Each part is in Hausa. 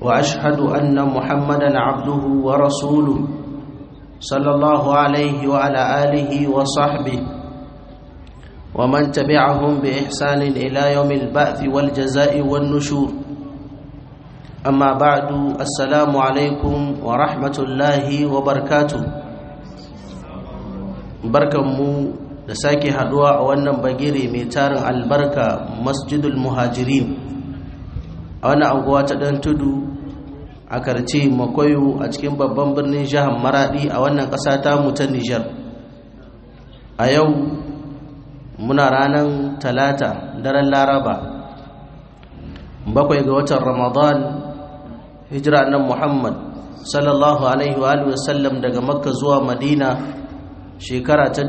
واشهد ان محمدا عبده ورسوله صلى الله عليه وعلى اله وصحبه ومن تبعهم باحسان الى يوم البعث والجزاء والنشور اما بعد السلام عليكم ورحمه الله وبركاته barkanmu da sake haduwa a wannan bagire mai tarin albarka masjidul muhajirin a wannan anguwa ta dan tudu a karce makoyo a cikin babban birnin jihar maradi a wannan ƙasa ta mu ta nijar a yau muna ranar talata daren laraba bakwai ga watan ramadan hijira nan muhammad sallallahu alaihi wa sallam daga makka zuwa madina shekara ta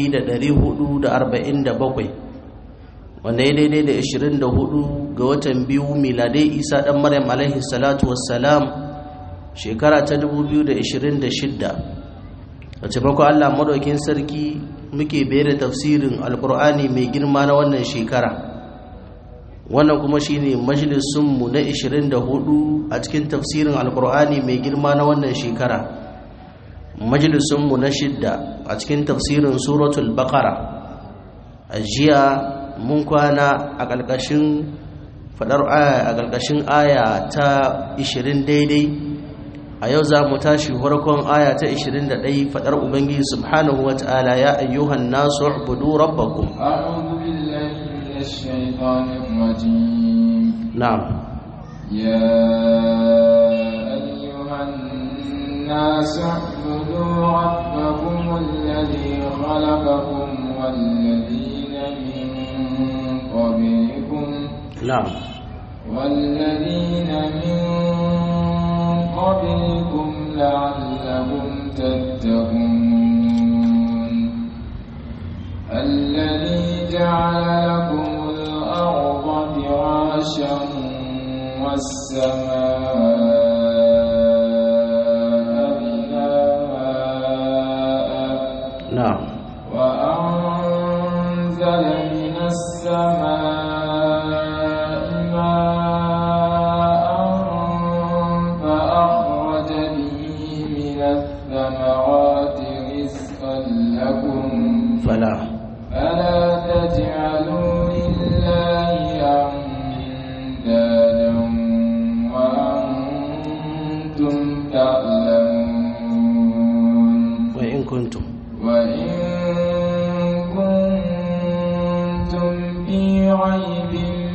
1447 wanda ya daidai da 24 ga watan biyu miladai isa dan maryam alaihi salatu wassalam shekara ta 2026 a taimakon allah madaukin sarki muke bayar da tafsirin alkur'ani mai girma na wannan shekara wannan kuma shine majalisunmu na 24 a cikin tafsirin alkur'ani mai girma na wannan shekara majalisunmu na shidda a cikin tafsirin suratul baqara a jiya mun kwana a ƙarƙashin faɗar aya a ƙarƙashin aya ta 20 daidai a yau za mu tashi farkon aya ta 21 faɗar ubangiji subhanahu wa ta'ala ya ayyuhan nasu ubudu rabbakum a'udhu billahi minash shaitanir rajim na'am ya ayyuhan nasu ubudu rabbakum alladhi khalaqakum walladhina min qablikum na'am والذين من قبلكم لعلهم تتقون الذي جعل لكم الأرض فراشا والسماء بناء na'am وأنزل من السماء ماء فأخرج به من الثمرات رزقا لكم fala فلا تجعلوا لله أندادا وأنتم تعلمون wa in kuntum وإن كنتم في ريب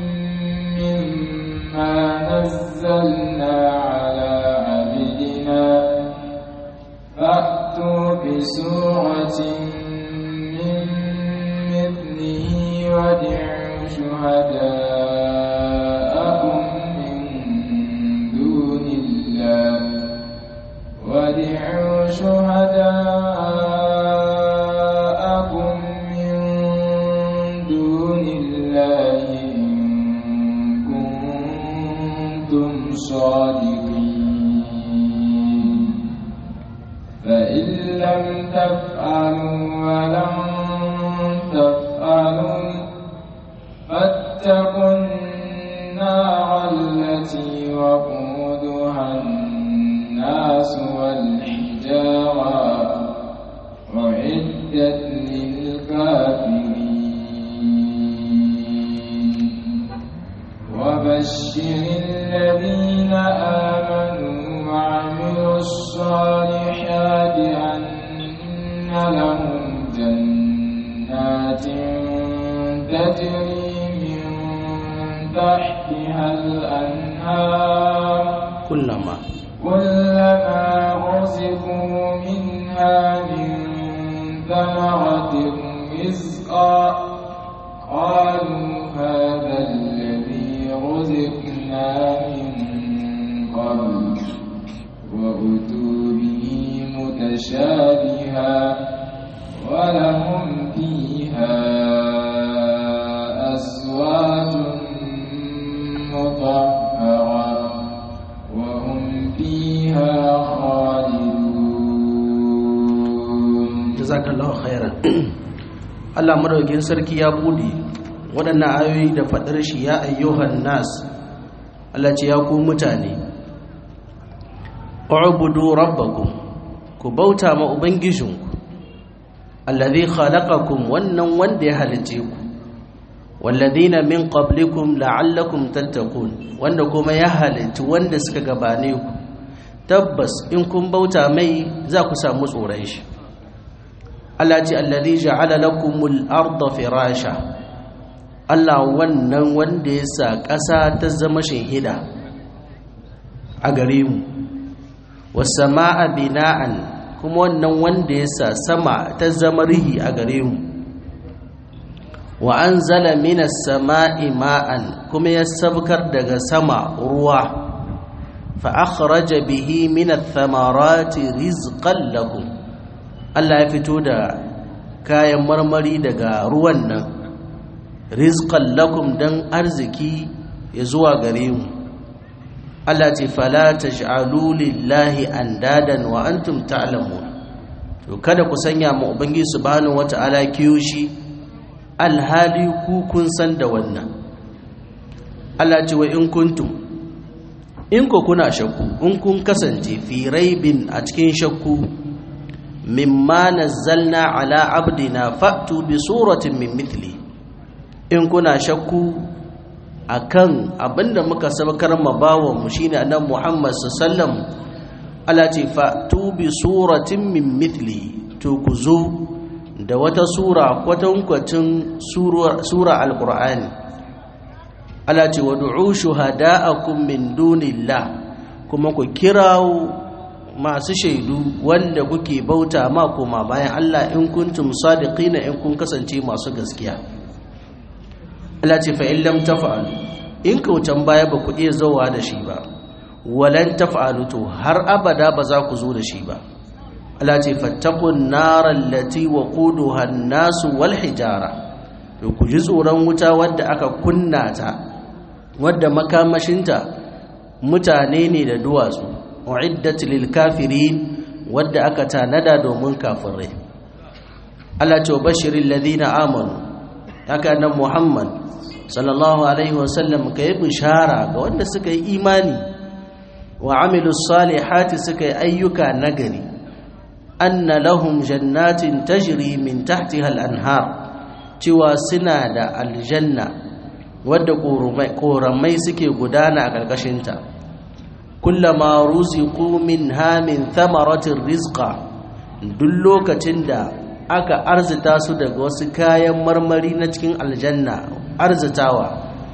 مما نزلنا على عبدنا فأتوا بسورة من مثله وادعوا شهداءكم من دون الله وادعوا شهداءكم من دون الله إن كنتم صادقين فإن لم تفعلوا ولم تفعلوا فاتقوا النار التي وقودها الناس والحجارة أعدت للكافرين وبشر الذين آمنوا وعملوا الصالحات أن لهم جنات تجري من تحتها الأنهار kullama كلما رزقوا منها من ثمرة رزقا قالوا هذا الذي رزقنا من قبل وأتوا به متشابها ولهم فيها أزواج مطهرة وهم فيها خالدون jazakallahu khairan Allah madaukakin sarki ya bude waɗannan ayoyi da faɗar shi ya ayyuhan nas Allah ce ya ku mutane ubudu rabbakum ku bauta ma ubangijinku alladhi khalaqakum wannan wanda ya halice ku walladhina min qablikum la'allakum tattaqun wanda kuma ya halitta wanda suka gabane ku tabbas in kun bauta mai za ku samu tsoron shi Allah ce alladhi ja'ala lakumul arda firasha Allah wannan wanda ya sa ƙasa ta zama shinhida a gare mu wasama'a bina'an kuma wannan wanda ya sa sama ta zama rihi a gare mu wa anzala minas sama'i ma'an kuma ya sabkar daga sama ruwa fa akhraja bihi minath thamarati rizqan lakum Allah ya fito da kayan marmari daga ruwan nan rizqan lakum dan arziki ya zuwa gare mu Allah ce fala taj'alu lillahi andadan wa antum ta'lamun to kada ku sanya mu ubangiji subhanahu wata'ala kiyoshi alhali ku kun san da wannan Allah ce wa in kuntum in ku kuna shakku in kun kasance fi raibin a cikin shakku mimma nazzalna ala abdina fa'tu bi suratin min mithli in kuna shakku akan abinda muka sabakar mabawan mu shine annabi Muhammad sallallahu Allah ce fa'tu bi suratin min mithli to ku zo da wata sura kwatankwacin sura alqur'ani Allah ce wad'u shuhada'akum min dunillah kuma ku kirawo masu shaidu wanda kuke bauta ma koma bayan Allah in kuntum sadiqina in kun kasance masu gaskiya Allah ce fa in lam taf'alu in kaucan baya ba ku iya zowa da shi ba walan taf'alu to har abada ba za ku zo da shi ba Allah ce fattaqun naral lati waquduha an-nasu wal hijara to ku ji tsoron wuta wadda aka kunna ta wadda makamashinta mutane ne da duwatsu uiddat lil kafirin wadda aka tanada domin kafirai Allah ce bashiril ladina amanu haka nan Muhammad sallallahu alaihi wasallam kai bishara ga wanda suka yi imani wa amilus salihati suka yi ayyuka nagari anna lahum jannatin tajri min tahtiha al-anhar cewa suna da aljanna wadda ƙoramai suke gudana a ƙarƙashinta kullama ruziqu minha min thamaratin rizqa duk lokacin da aka arzita su daga wasu kayan marmari na cikin aljanna arzitawa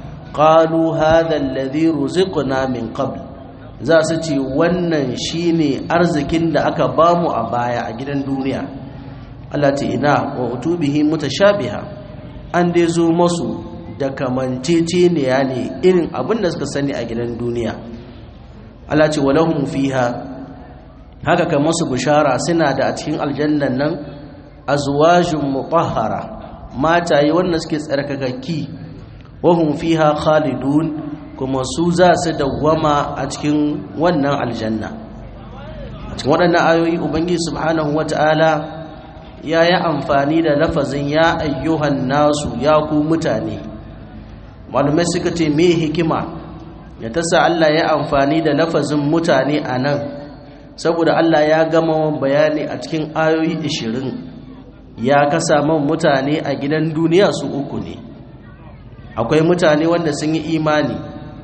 qalu hadha alladhi ruziqna min qabl za su ce wannan shine arzikin da aka bamu a baya a gidan duniya Allah ta ina wa utubihi mutashabiha an dai zo masu da kamanceceniya ne irin abin da suka sani a gidan duniya Allah ce walahum fiha haka kan masu bishara suna da a cikin aljannan nan azwajun mutahhara mataye wanda suke tsarkakakki wahum fiha khalidun kuma su za su dawwama a cikin wannan aljanna a cikin waɗannan ayoyi ubangiji subhanahu wata'ala ya yi amfani da lafazin ya ayyuhan nasu ya ku mutane malumai suka ce me hikima ya tasa Allah ya amfani da lafazin mutane a nan saboda Allah ya gama bayani a cikin ayoyi 20 ya kasa man mutane a gidan duniya su uku ne akwai mutane wanda sun yi imani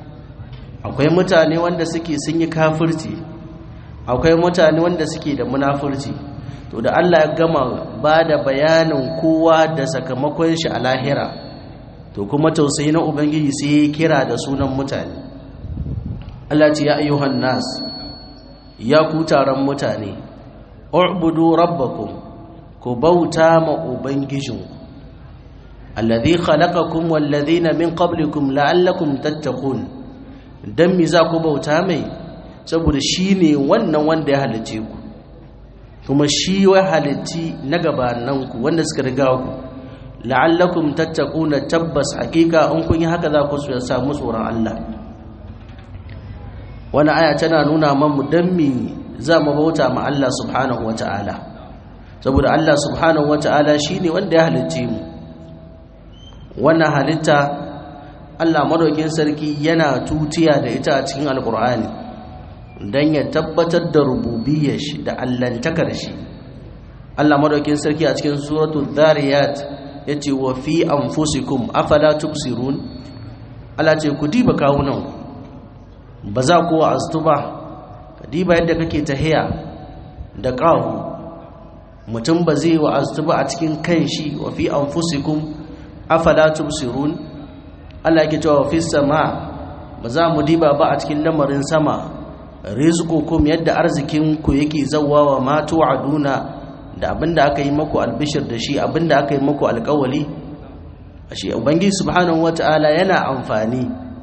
akwai mutane wanda suke sun yi kafirci akwai mutane wanda suke da munafurci to da Allah ya gama ba da bayanin kowa da sakamakon shi a lahira to kuma tausayi na ubangiji sai ya kira da sunan mutane Allah ce ya ayyuhan nas ya ku taron mutane u'budu rabbakum ku bauta ma ubangijinku alladhi khalaqakum walladhina min qablikum la'allakum tattaqun dan me za ku bauta mai saboda shine wannan wanda ya halice ku kuma shi wa halitti na gabananku wanda suka riga ku la'allakum tattaquna tabbas hakika in kun yi haka za ku samu tsoron Allah wani aya tana nuna mamu dan me za mu bauta ma Allah subhanahu wata'ala saboda Allah subhanahu wata'ala shine wanda ya halitte mu wannan halitta Allah madaukin sarki yana tutiya da ita a cikin alkur'ani dan ya tabbatar da rububiyyar shi da allantakar shi Allah madaukin sarki a cikin suratul dhariyat yace wa fi anfusikum afala tubsirun Allah ce ku diba kawunan ba za ku wa'aztu ba ka diba yadda kake tahiya da ƙahu mutum ba zai wa'aztu ba a cikin kan shi wa fi anfusikum afala tubsirun Allah yake cewa fi sama ba za mu diba ba a cikin lamarin sama rizqukum yadda arzikin ku yake zawwawa ma tu'aduna da abinda aka yi maku albishir da shi abinda aka yi maku alƙawali ashe ubangiji subhanahu wataala yana amfani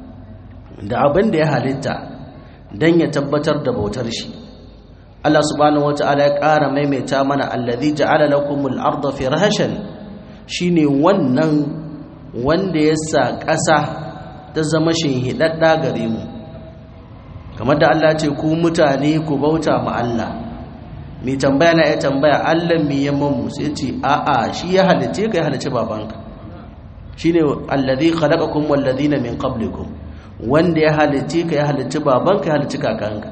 da abinda ya halitta dan ya tabbatar da bautar shi Allah subhanahu wataala ya ƙara maimaita mana allazi ja'ala lakumul arda firashan shine wannan wanda ya sa ƙasa ta zama shinhiɗaɗɗa gare mu kamar da Allah ce ku mutane ku bauta ma Allah mai tambaya na ya tambaya Allah mai yamman mu sai ce a'a shi ya halice ka ya halice babanka shine allazi khalaqakum wal ladina min qablikum wanda ya halice ka ya halice babanka ya halice kakanka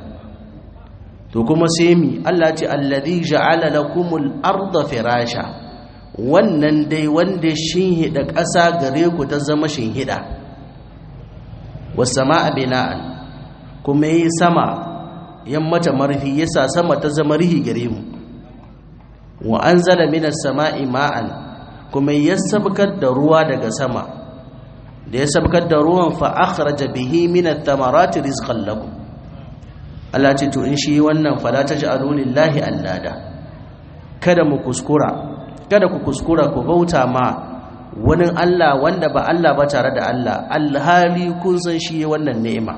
to kuma sai mi Allah ce allazi ja'ala lakumul arda firasha wannan dai wanda shinhida ƙasa gare ku ta zama shinhida was samaa bina'an kuma yi sama yammata marfi yasa sama ta zama rihi gare mu wa anzala minas sama'i ma'an kuma ya sabkar da ruwa daga sama da ya sabkar da ruwan fa akhraja bihi minat thamarati rizqan lakum Allah ce to in shi wannan fala taj'alu lillahi allada kada mu kuskura kada ku kuskura ku bauta ma wani Allah wanda ba Allah ba tare da Allah alhali kun san shi wannan ni'ima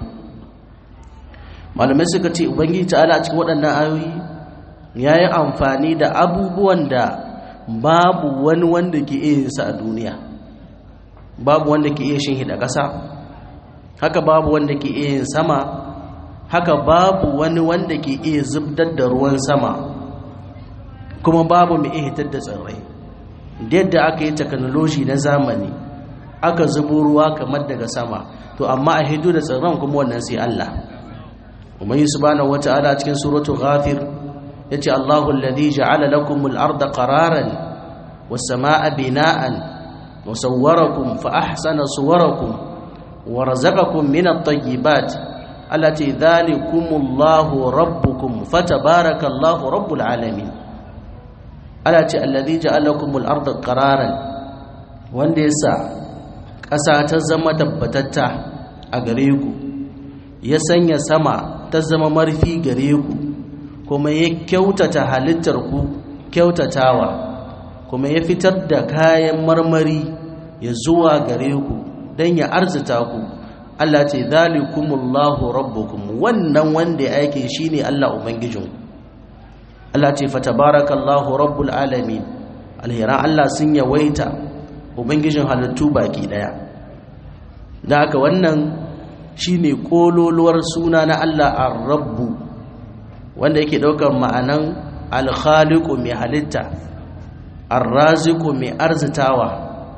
malamai suka ce ubangiji ta'ala a cikin waɗannan ayoyi ya yi amfani da abubuwan da babu wani wanda ke iya yin sa a duniya babu wanda ke iya shinhida ƙasa haka babu wanda ke iya yin sama haka babu wani wanda ke iya zubdar da ruwan sama kuma babu mai iya hitar da tsirrai yadda aka yi teknoloji na zamani aka zubo ruwa kamar daga sama to amma a hidu da tsirran kuma wannan sai Allah umayi subhanahu wata'ala cikin suratu ghafir yace Allahu alladhi ja'ala lakum al-ardha qararan was-samaa'a bina'an wa sawwarakum fa ahsana suwarakum wa razaqakum min at-tayyibat allati dhalikumullahu rabbukum fatabarakallahu rabbul alamin allati alladhi ja'ala lakum al-ardha qararan wanda yasa ƙasa ta zama tabbatatta a gare ku ya sanya sama ta zama marfi gare ku kuma ya kyautata halittar ku kyautatawa kuma ya fitar da kayan marmari ya zuwa gare ku don ya arzita ku Allah ce zalikumullahu rabbukum wannan wanda ya aike shine Allah ubangijinku Allah ce fatabarakallahu rabbul alamin alhiran Allah sun yawaita ubangijin halittu baki daya da haka wannan shine kololuwar suna na Allah ar-rabbu wanda yake daukar ma'anan al-khaliqu mai halitta ar-raziqu mai arzitawa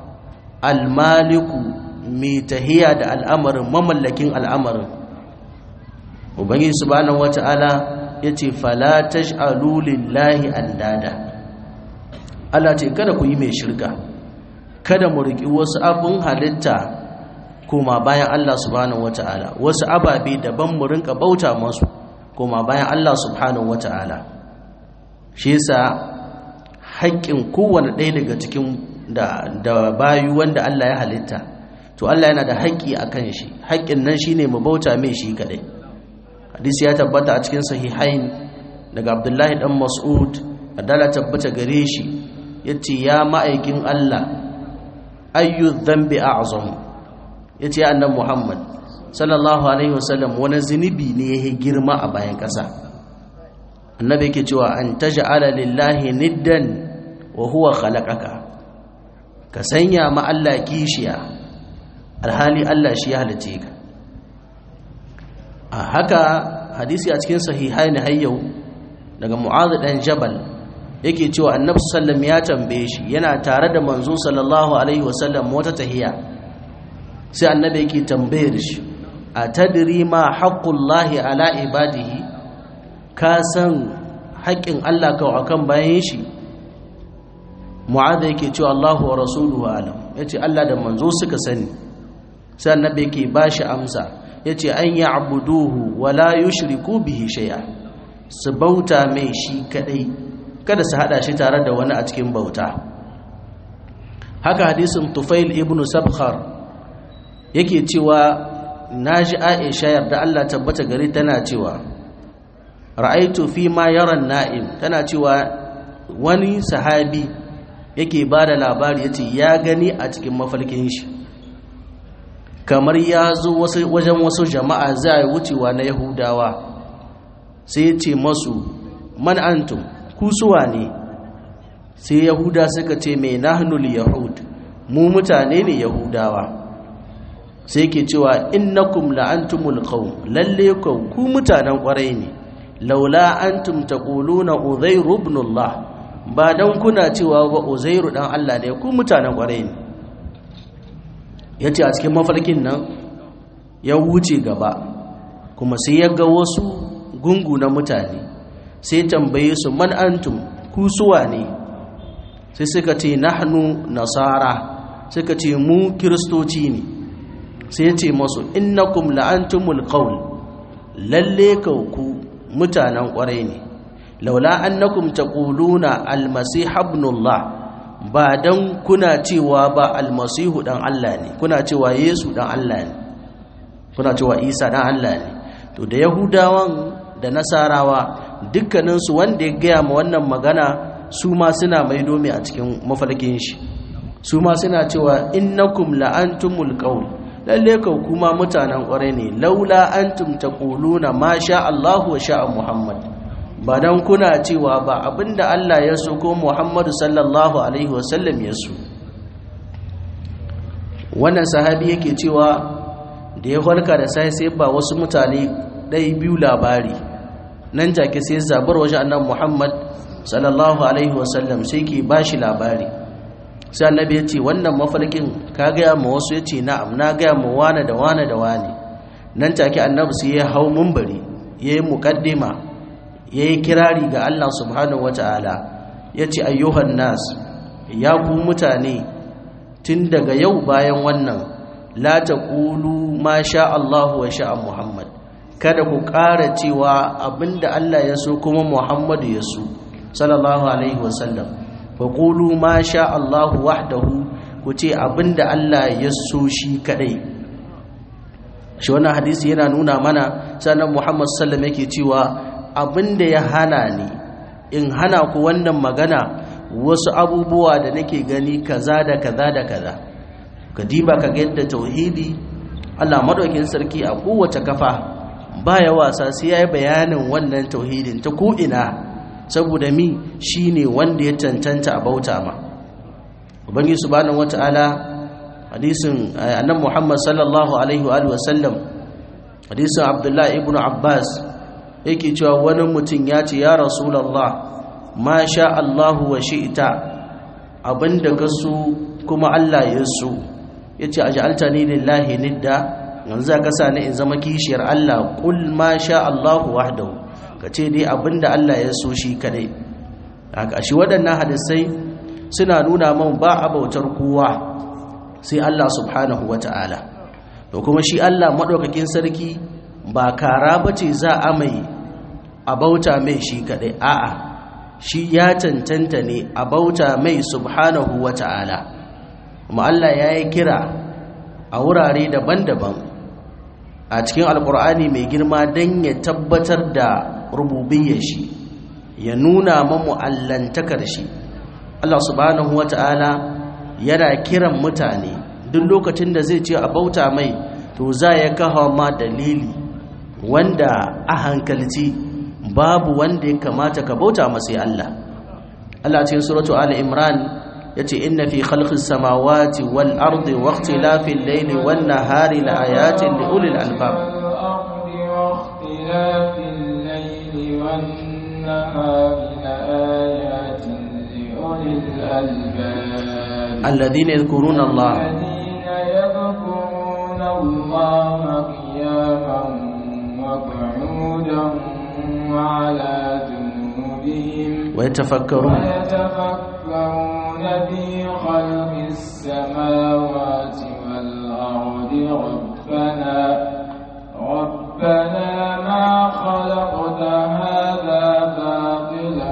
al-maliku mai tahiya da al'amarin mamallakin al'amarin ubangiji subhanahu wata'ala yace fala taj'alu lillahi andada Allah ce kada ku yi mai shirka kada mu riki wasu abun halitta koma bayan Allah subhanahu wata'ala wasu ababe daban mu rinka bauta masu koma bayan Allah subhanahu wata'ala shi yasa haƙƙin kowane ɗaya daga cikin da da bayu wanda Allah ya halitta to Allah yana da haƙƙi akan shi haƙƙin nan shine mu bauta mai shi kadai hadisi ya tabbata a cikin sahihain daga Abdullahi dan Mas'ud adala tabbata gare shi yace ya ma'aikin Allah ayyu dhanbi a'zamu ya ce annan muhammad sallallahu alaihi wasallam wani zunubi ne ya girma a bayan ƙasa annabi ke cewa an ta ja'ala lillahi niddan wa huwa khalaqaka ka sanya ma Allah kishiya alhali Allah shi ya halice ka a haka hadisi a cikin sahihai na hayyau daga mu'adh dan jabal yake cewa annabi sallam ya tambaye shi yana tare da manzo sallallahu alaihi wasallam wata tahiya sai annabi yake tambayar shi a tadri ma haqqullahi ala ibadihi ka san haƙƙin Allah ka akan bayan shi mu'adha yake cewa Allahu wa rasuluhu alam yace Allah da manzo suka sani sai annabi yake bashi amsa yace an ya'buduhu wa la yushriku bihi shay'a su bauta mai shi kadai kada su hada shi tare da wani a cikin bauta haka hadisin Tufail ibn Sabkhar yake cewa naji Aisha yarda Allah tabbata gari tana cewa ra'aitu fi ma yaran na'im tana cewa wani sahabi yake ba da labari ya ce ya gani a cikin mafarkin shi kamar ya zo wajen wasu jama'a za a wucewa na yahudawa sai ya ce masu man antum kusuwa ne sai yahuda suka ce mai nahnul yahud mu mutane ne yahudawa sai ke cewa innakum la'antumul qawm lalle ku mutanen kwarai ne laula antum taquluna udhayr ibn Allah ba dan kuna cewa ba uzairu dan Allah ne ku mutanen kwarai ne yace a cikin mafarkin nan ya wuce gaba kuma sai ya ga wasu gungu na mutane sai tambaye su man antum ku suwa ne sai suka ce nahnu nasara suka ce mu kiristoci ne sai ya ce masu innakum la'antumul qawl lalle ku mutanen kwarai ne laula annakum taquluna almasih ibnullah ba dan kuna cewa ba almasihu dan Allah ne kuna cewa yesu dan Allah ne kuna cewa isa dan Allah ne to da yahudawan da nasarawa dukkanin su wanda ya gaya ma wannan magana su ma suna mai domi a cikin mafarkin shi su ma suna cewa innakum la'antumul qawl lalle ka kuma mutanen kwarai ne laula antum taquluna ma sha Allahu wa sha Muhammad ba dan kuna cewa ba abinda Allah ya so ko Muhammadu sallallahu alaihi wasallam ya so wannan sahabi yake cewa da ya halka da sai sai ba wasu mutane ɗai biyu labari nan take sai zabar waje annabi Muhammad sallallahu alaihi wasallam sai ke bashi labari sai annabi ya ce wannan mafarkin ka gaya ma wasu ya ce na'am na gaya ma wane da wane da wane nan take annabi sai ya hau mumbari ya yi muƙaddima ya yi kirari ga Allah subhanahu wa ta'ala ya ce ayyuhan nas ya ku mutane tun daga yau bayan wannan la ta ƙulu ma sha Allah wa sha Muhammad kada ku ƙara cewa abinda Allah ya so kuma Muhammadu ya so sallallahu alaihi wasallam wa ƙulu ma sha Allah wahdahu ku ce abinda Allah ya so shi kadai shi wannan hadisi yana nuna mana sannan Muhammad sallam yake cewa abinda ya hana ni in hana ku wannan magana wasu abubuwa da nake gani kaza da kaza da kaza ka diba ka ga yadda tauhidi Allah madaukin sarki a kowace kafa baya wasa sai yayi bayanin wannan tauhidin ta ko ina saboda mi shine wanda ya cancanta a bauta ma ubangi subhanahu wataala hadisin annabi Muhammad sallallahu alaihi wa alihi wasallam hadisin Abdullah ibn Abbas yake cewa wani mutum ya ce ya Rasulullah ma sha Allahu wa shi'ta abinda ka so kuma Allah ya so yace aj'altani lillahi nidda yanzu ka sa ni in zama kishiyar Allah kul ma sha Allahu wahdahu kace dai abinda Allah ya so shi kadai haka shi waɗannan hadisai suna nuna man ba abautar kowa sai Allah subhanahu wata'ala to kuma shi Allah madaukakin sarki ba kara bace za a mai a bauta mai shi kadai a'a shi ya cancanta ne a bauta mai subhanahu wa ta'ala kuma Allah ya yi kira a wurare daban-daban a cikin alkur'ani mai girma don ya tabbatar da rububiyyar shi ya nuna mamu allantakar shi Allah subhanahu wa ta'ala yana kiran mutane duk lokacin da zai ce a bauta mai to za ya kawo ma dalili wanda a hankalci babu wanda ya kamata ka bauta masa Allah Allah cikin suratu Ali Imran yace inna fi khalqis samawati wal ardi wa ikhtilafil layli wan nahari la ayatin li ulil albab الذين يذكرون الله الذين يذكرون الله قياما وقعودا على جنوبهم ويتفكرون ويتفكرون في خلق السماوات والأرض ربنا ربنا ما خلقت هذا باطلا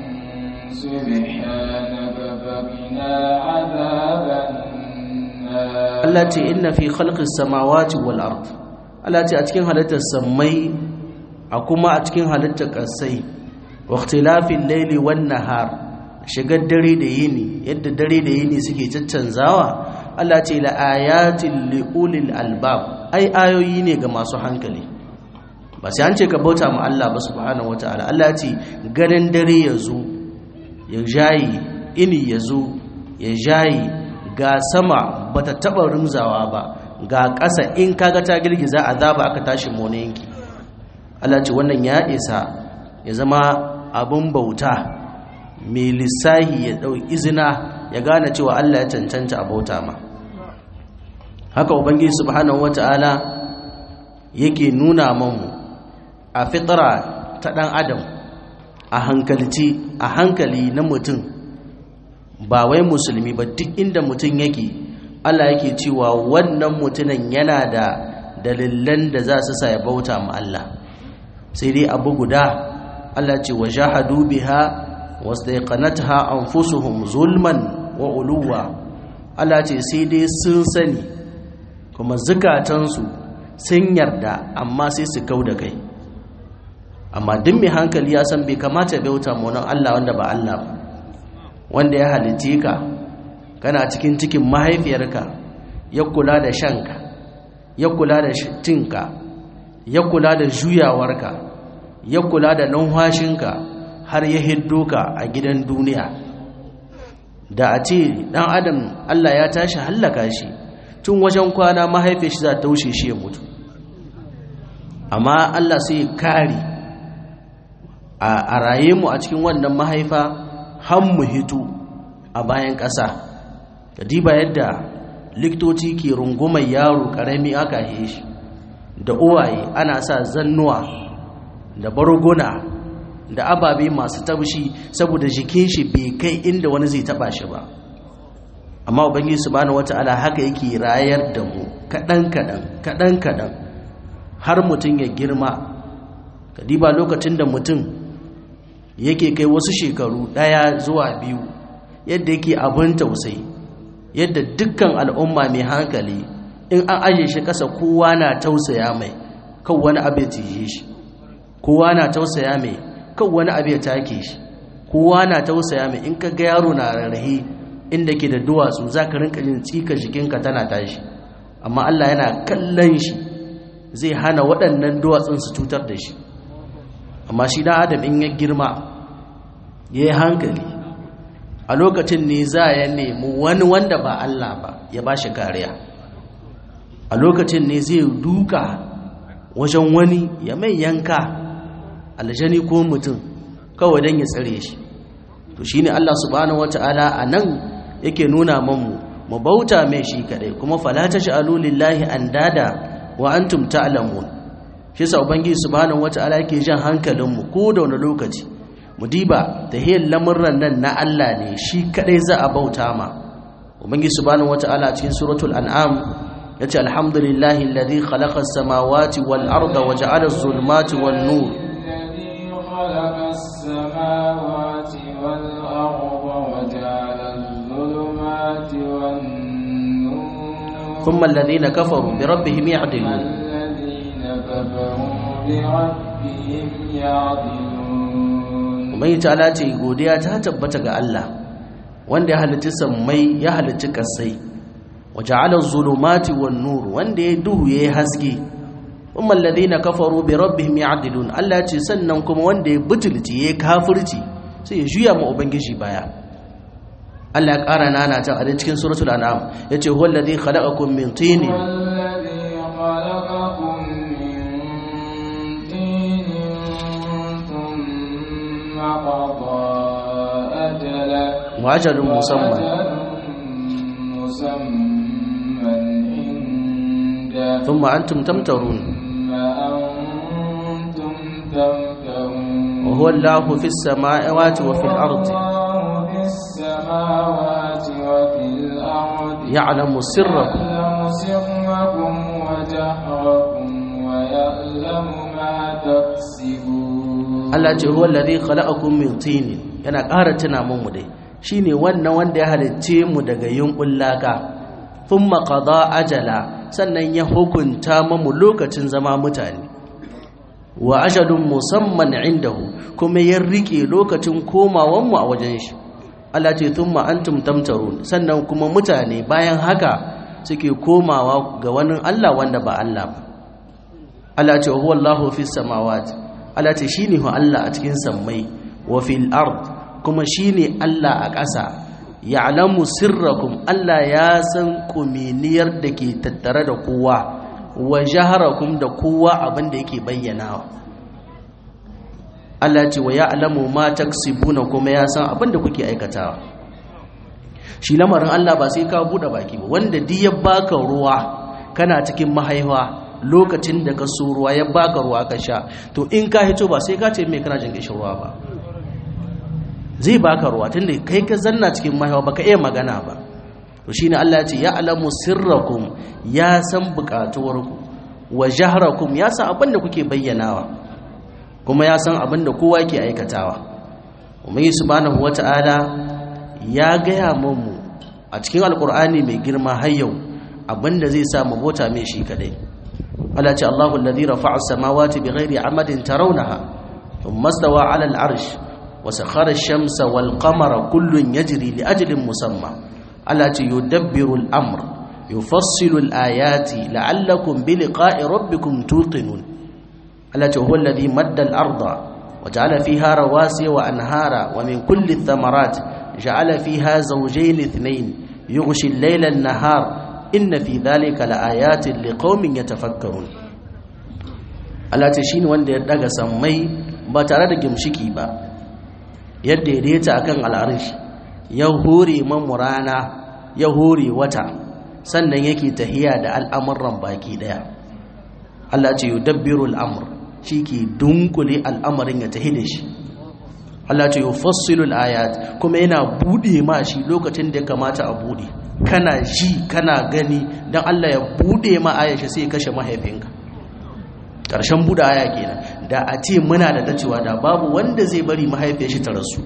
سبحانك فقنا عذاب النار Allah ce inna fi khalqis samawati wal ard Allah ce a cikin halittar samai a kuma a cikin halittar ƙasai wa ikhtilafil layli wan nahar shigar dare da yini yadda dare da yini suke caccanzawa Allah ce la ayatin li ulil albab ai ayoyi ne ga masu hankali ba sai an ce ka bauta ma Allah ba subhanahu wataala Allah ce ganin dare ya zo ya jayi ini ya zo ya jayi ga sama bata taba rumzawa ba ga ƙasa in kaga ta girgiza azaba aka tashi mone yanki Allah ce wannan ya isa ya zama abun bauta mai lissahi ya dau izina ya gane cewa Allah ya cancanta a bauta ma haka ubangiji subhanahu wataala yake nuna mamu a fitra ta dan adam a hankalci a hankali na mutum ba wai musulmi ba duk inda mutum yake Allah yake cewa wannan mutumin yana da dalilan da za su sa ya bauta ma Allah sai dai abu guda Allah ce wa jahadu biha wastaiqanatha anfusuhum zulman wa uluwa Allah ce sai dai sun sani kuma zukatansu sun yarda amma sai su kau da kai amma duk mai hankali ya san bai kamata ya bauta ma wannan Allah wanda ba Allah ba wanda ya halitte ka kana cikin cikin mahaifiyarka ya kula da shanka ya kula da cinka ya kula da juyawarka ya kula da numfashinka har ya hiddo ka a gidan duniya da a ce dan adam Allah ya tashi hallaka shi tun wajen kwana mahaifiyar shi za ta taushe shi ya mutu amma Allah sai kare a raye mu a cikin wannan mahaifa har mu hito a bayan ƙasa ka diba yadda liktoci ke rungumar yaro ƙarami aka yi shi da uwaye ana sa zannuwa da barguna da ababe masu tabshi saboda jikin shi bai kai inda wani zai taba shi ba amma ubangiji subhanahu wata'ala haka yake rayar da mu kaɗan kaɗan kaɗan kaɗan har mutum ya girma ka diba lokacin da mutum yake kai wasu shekaru ɗaya zuwa biyu yadda yake abin tausayi yadda dukkan al'umma mai hankali in an aje shi ƙasa kowa na tausaya mai kan wani abu ya tije shi kowa na tausaya mai kan wani abu ya take shi kowa na tausaya mai in ka ga yaro na rarrahe inda ke da duwatsu za ka rinka jin tsika jikinka tana tashi amma Allah yana kallon shi zai hana waɗannan duwatsun su cutar da shi amma shi dan adam in ya girma ya yi hankali a lokacin ne za ya nemi wani wanda ba Allah ba ya ba shi kariya a lokacin ne zai duka wajen wani ya mai yanka aljani ko mutum kawai don ya tsare shi to shi ne Allah subhanahu wata'ala a nan yake nuna mamu mu bauta mai shi kadai kuma falata sha'alu lillahi an dada wa antum ta'lamun shi sa ubangiji subhanahu wata'ala yake jan hankalinmu ko da wani lokaci mu diba tahiyar lamurran nan na Allah ne shi kadai za a bauta ma ubangiji subhanahu wata'ala cikin suratul an'am yace alhamdulillahi alladhi khalaqa as-samawati wal arda wa ja'ala az-zulumati wan nur خلق السماوات والأرض وجعل الظلمات والنور ثم الذين كفروا بربهم يعدلون الذين كفروا بربهم يعدلون ubangi ta ce godiya ta tabbata ga Allah wanda ya halitta sammai ya halitta kasai wa ja'ala zulumati wan nur wanda ya duhu ya haske kuma alladhina kafaru bi rabbihim ya'dilun Allah ce sannan kuma wanda ya butulci ya kafirci sai ya juya ma ubangiji baya Allah ya ƙara nana ta a cikin suratul an'am yace huwa alladhi khalaqakum min tinin والذي خلقكم من طين ثم قضى أجلا wa ajalun musamman وأجل مسمى عنده thumma antum tamtarun ثم أنتم تمترون huwa Allahu fis samawati wa fil ardi الله في السماوات وفي الأرض ya'lamu sirrakum يعلم سركم وجهركم ويعلم ما تكسبون Allah ce huwa alladhi khalaqakum min tin yana ƙara tuna mun mu dai shine wannan wanda ya halicce mu daga yumbul laka thumma qada ajala sannan ya hukunta mu lokacin zama mutane wa ajalun musamman indahu kuma ya rike lokacin komawan mu a wajen shi Allah ce thumma antum tamtarun sannan kuma mutane bayan haka suke komawa ga wani Allah wanda ba Allah ba Allah ce huwa Allahu fis samawati Allah ce shine hu Allah a cikin sammai wa fil ard kuma shine Allah a ƙasa ya'lamu sirrakum Allah ya san kuminiyar da ke tattare da kowa wa jaharakum da kowa abin da yake bayyanawa Allah ce wa ya'lamu ma taksibuna kuma ya san abin da kuke aikatawa shi lamarin Allah ba sai ka bude baki ba wanda duk ya baka ruwa kana cikin mahaifa lokacin da ka so ruwa ya baka ruwa ka sha to in ka hito ba sai ka ce mai kana jin kishin ruwa ba zai baka ruwa tunda kai ka zanna cikin mahaifa baka iya magana ba to shine Allah ya ce ya alamu sirrakum ya san bukatuwarku wa jahrakum ya san abin da kuke bayyanawa kuma ya san abin da kowa ke aikatawa kuma yi subhanahu wata'ala ya gaya mu a cikin alkur'ani mai girma har yau abin da zai sa mu bota mai shi kadai Allah ce Allahu alladhi rafa'a as-samawati bighairi 'amadin tarawnaha thumma istawa 'ala al-'arsh wa sakhara ash-shamsa wal-qamara kullun yajri li ajalin musamma Allah ce yudabbiru al-amr yufassilu al-ayati la'allakum bi liqa'i rabbikum tuqinun Allah ce huwa alladhi madda al-arda wa ja'ala fiha rawasiya wa anhara wa min kulli ath-thamarat ja'ala fiha zawjayn ithnayn yughshi al-layla an-nahar inna fi dhalika laayatin liqaumin yatafakkarun Allah ce shine wanda ya daga sammai ba tare da gimshiki ba yadda ya daidaita akan al'arshi ya hore man rana ya hore wata sannan yake tahiya da al'amuran baki daya Allah ce yudabbiru al'amr ke dunkule al'amarin ya tahi da shi Allah ce yufassilu al'ayat kuma yana bude ma shi lokacin da ya kamata a bude kana ji kana gani don Allah ya bude ma ayashi sai ya kashe mahaifinka ƙarshen buɗe aya kenan da a ce muna da dacewa da babu wanda zai bari mahaifiyar shi ta rasu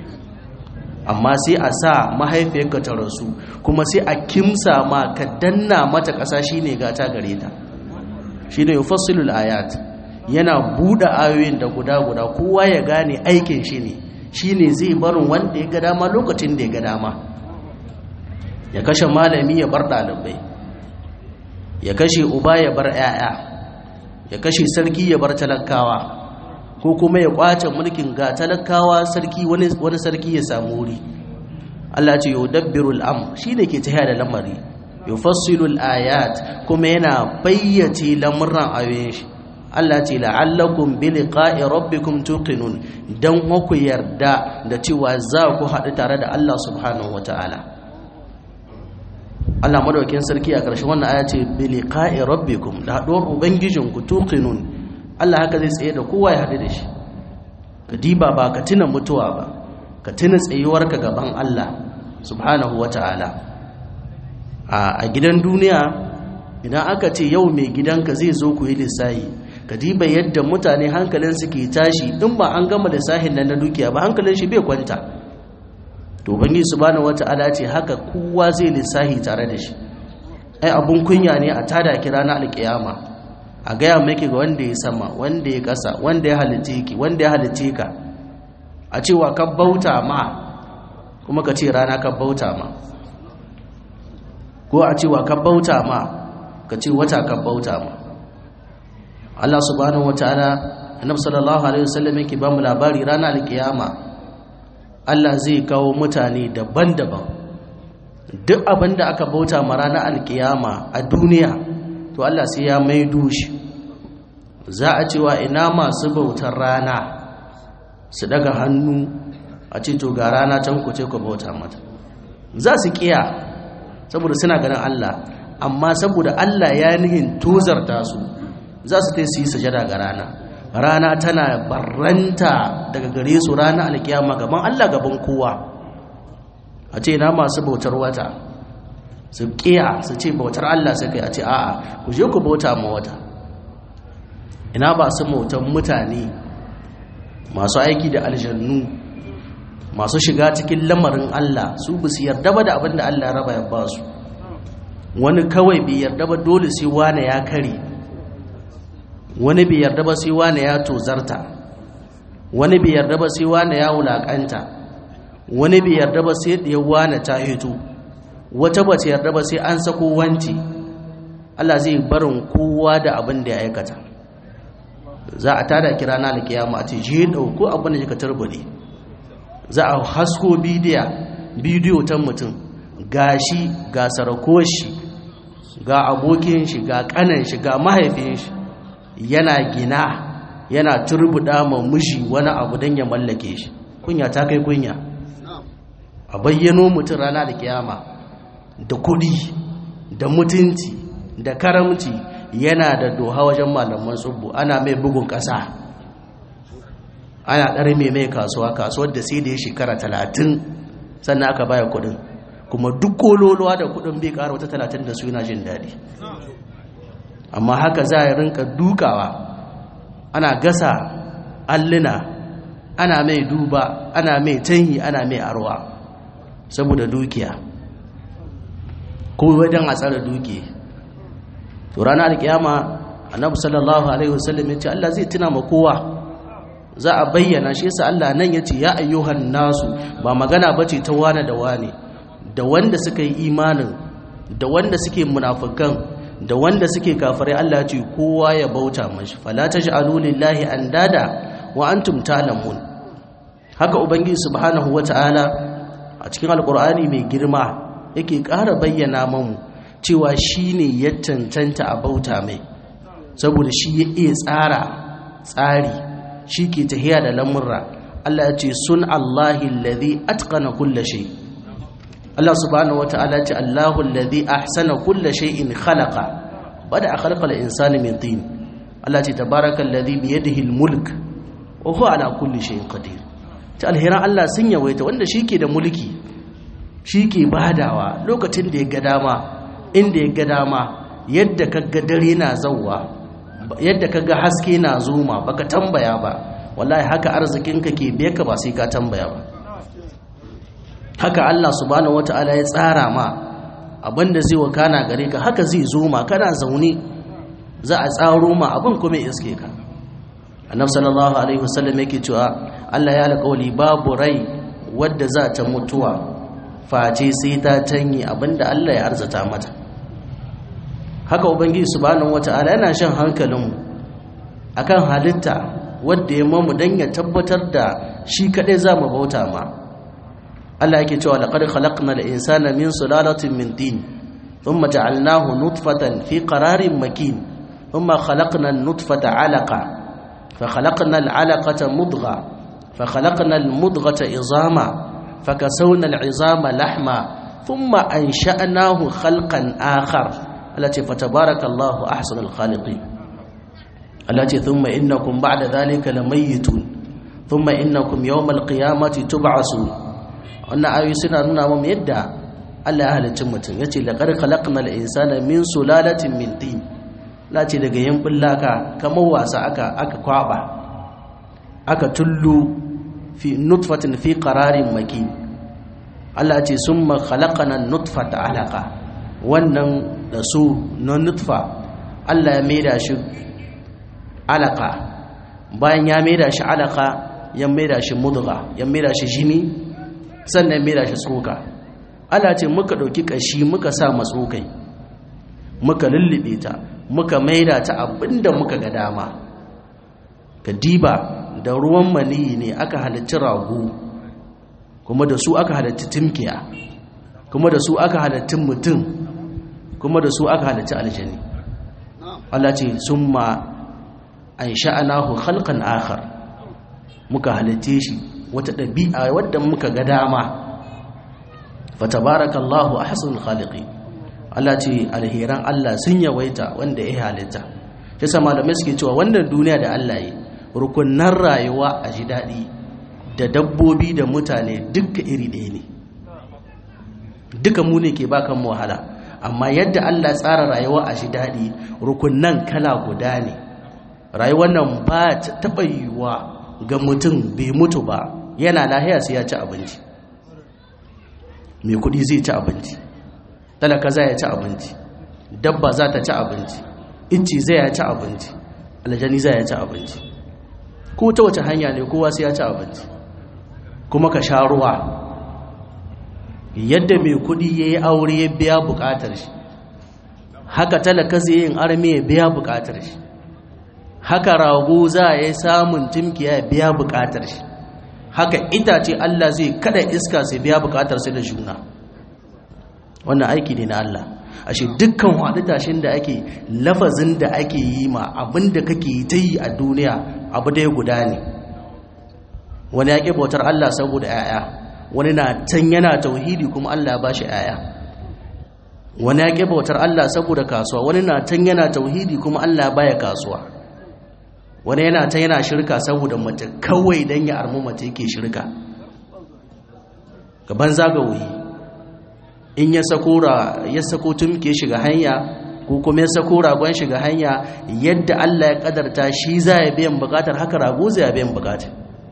amma sai a sa mahaifiyarka ta rasu kuma sai a kimsa ma ka danna mata ƙasa shine gata gare ta shine yufassilul ayat yana buɗe ayoyin da guda guda kowa ya gane aikin shi ne shine zai barin wanda ya ga dama lokacin da ya ga dama ya kashe malami ya bar ɗalibai ya kashe uba ya bar 'ya'ya ya kashe sarki ya bar talakawa ko kuma ya kwace mulkin ga talakawa sarki wani sarki ya samu wuri Allah ce yudabbiru al-amr shine ke tafiya da lamari yufassilu al-ayat kuma yana bayyace lamuran ayoyin shi Allah ce la'allakum bi liqa'i rabbikum tuqinun dan ku yarda da cewa za ku haɗu tare da Allah subhanahu wataala Allah madaukin sarki a ƙarshen wannan aya ce bi liqa'i rabbikum da haduwar ubangijinku tuqinun Allah haka zai tsaye da kowa ya haɗu da shi ka diba ba ka tuna mutuwa ba ka tuna tsayuwarka gaban Allah subhanahu wata'ala a gidan duniya idan aka ce yau mai gidanka zai zo ku yi lissahi ka diba yadda mutane hankalin su ke tashi in ba an gama lissahin nan na dukiya ba hankalin shi bai kwanta to bangi subhanahu wata'ala ce haka kowa zai lissahi tare da shi ai abun kunya ne a tada kira na alkiyama a gaya maki ga wanda ya sama wanda ya kasa wanda ya halice ki wanda ya halice ka a cewa ka bauta ma kuma ka ce rana ka bauta ma ko a cewa ka bauta ma ka ce wata ka bauta ma Allah subhanahu wataala annabi sallallahu alaihi wasallam yake ba mu labari ranar alkiyama Allah zai kawo mutane daban-daban duk abin da aka bauta ma ranar alkiyama a duniya to Allah sai ya maido shi za a cewa ina masu bautar rana su daga hannu a ce to ga rana can ku ce ku bauta mata za su kiya saboda suna ganin Allah amma saboda Allah ya nihin tozarta su za su tai su yi sujada ga rana rana tana barranta daga gare su rana alkiyama gaban Allah gaban kowa a ce na masu bautar wata su kiya su ce bautar Allah su kai a ce a'a ku je ku bauta ma wata ina ba su bautan mutane masu aiki da aljannu masu shiga cikin lamarin Allah su ba su yarda ba da abin da Allah raba ya ba su wani kawai bai yarda ba dole sai wane ya kare wani bai yarda ba sai wane ya tozarta wani bai yarda ba sai wane ya wulakanta wani bai yarda ba sai da wane ta hito wata ba ta yarda ba sai an sako wanci Allah zai barin kowa da abin da ya aikata za a tada kira na alkiyama a ce je dauko abin da kika turbule za a hasko bidiyo bidiyo ta mutum gashi ga sarakoshi ga abokin shi ga kanan shi ga mahaifin shi yana gina yana turbuda ma mushi wani abu don ya mallake shi kunya ta kai kunya a bayyano mutum rana da kiyama da kudi da mutunci da karamci yana da doha wajen malaman tsubbu ana mai bugun ƙasa ana ɗari mai mai kasuwa kasuwar da sai da ya shekara talatin sannan aka baya kudin kuma duk kololuwa da kudin bai ƙara wata talatin da su yana jin daɗi amma haka za a rinka dukawa ana gasa alluna ana mai duba ana mai tanyi ana mai arwa saboda dukiya ko wajen a tsara duki to ranar alkiyama annabi sallallahu alaihi wasallam ya ce Allah zai tuna ma kowa za a bayyana shi yasa Allah nan ya ce ya ayyuhan nasu ba magana bace ta wane da wane da wanda suka yi imanin da wanda suke munafikan da wanda suke kafirai Allah ya ce kowa ya bauta mashi fala taj'alu lillahi andada wa antum ta'lamun haka ubangiji subhanahu wataala a cikin alqur'ani mai girma yake ƙara bayyana mamu cewa shine ya cancanta a bauta mai saboda shi ya iya tsara tsari shi ke tahiya da lamurra Allah ya ce sun Allahi alladhi atqana kulla shay Allah subhanahu wata'ala ce Allahu alladhi ahsana kulla shay'in khalaqa bada khalaqal insana min tin Allah ce tabarakal ladhi bi yadihi almulk wa huwa ala kulli shay'in qadir ta alheran Allah sun yawaita wanda shike da mulki shike badawa lokacin da ya ga dama inda ya ga dama yadda kaga dare na zawwa yadda ka ga haske na zuma baka tambaya ba wallahi haka arzikinka ke biya ka ba sai ka tambaya ba haka Allah subhanahu wataala ya tsara ma abinda zai wakana gare ka haka zai zuma kana zaune za a tsaro ma abin kuma iske ka annabi sallallahu alaihi wasallam yake cewa Allah ya alƙawli babu rai wadda za ta mutuwa face sai ta tanyi abinda Allah ya arzata mata haka ubangiji subhanahu wata'ala yana shan hankalinmu akan halitta wadda ya mamu dan ya tabbatar da shi kadai za mu bauta ma Allah yake cewa laqad khalaqnal insana min sulalatin min tin thumma ja'alnahu nutfatan fi qararin makin thumma khalaqna an-nutfata 'alaqa fa khalaqna al-'alaqata mudgha fa khalaqna al-mudghata 'izama fa kasawna al-'izama lahma thumma ansha'nahu khalqan akhar Allah ce fatabarakallahu ahsanul khaliqin Allah ce thumma innakum ba'da dhalika lamayitun thumma innakum yawmal qiyamati tub'asun wannan ayoyi suna nuna mu yadda Allah ya halicci mutum yace laqad khalaqnal insana min sulalatin min tin la ce daga yankun laka kamar wasa aka aka kwaba aka tullu fi nutfatin fi qararin makin Allah ce summa khalaqana nutfata alaqa wannan da su na nutfa Allah ya maida shi alaka bayan ya maida shi alaka ya maida shi mudgha ya maida shi jini sannan maida shi tsoka Allah ce muka dauki kashi muka sa matsokai muka lullube ta muka maida ta abinda muka ga dama ka diba da ruwan maniyi ne aka halitta rago kuma da su aka halitta timkiya kuma da su aka halitta mutum kuma da su aka halitta aljani Allah ce sun ma an sha'anahu halkan akhar muka halitte shi wata ɗabi'a wadda muka ga dama fatabarakallahu ahsanul khaliqi Allah ce alheran Allah sun yawaita wanda ya halitta shi sa malamai suke cewa wannan duniya da Allah yi rukunan rayuwa a ji daɗi da dabbobi da mutane duka iri ɗaya ne duka mu ne ke bakan wahala amma yadda Allah tsara rayuwa a ji daɗi rukunan kala guda ne rayuwar nan ba ta taɓa yiwuwa ga mutum bai mutu ba yana lahiya sai ya ci abinci mai kuɗi zai ci abinci talaka za ya ci abinci dabba za ta ci abinci inci zai ya ci abinci aljani za ya ci abinci ko ta wace hanya ne kowa sai ya ci abinci kuma ka sha ruwa yadda mai kudi ya yi aure ya biya bukatar shi haka talaka zai yin armi ya biya bukatar shi haka rago za a yi samun timkiya ya biya bukatar shi haka itace Allah zai kada iska sai biya bukatar sai da juna wannan aiki ne na Allah ashe dukkan tashin da ake lafazin da ake yi ma abinda kake ta yi a duniya abu da ya guda ne wani ya bautar Allah saboda 'ya'ya wani na can yana tauhidi kuma Allah ya bashi 'ya'ya wani ya bautar Allah saboda kasuwa wani na can yana tauhidi kuma Allah ya baya kasuwa wani yana can yana shirka saboda mace kawai don ya armu mace yake shirka gaban zagawoyi in ya sako ya sako tumke shiga hanya ko kuma ya sako ragon shiga hanya yadda Allah ya kadarta shi za ya biyan bukatar haka rago zai biyan bukatar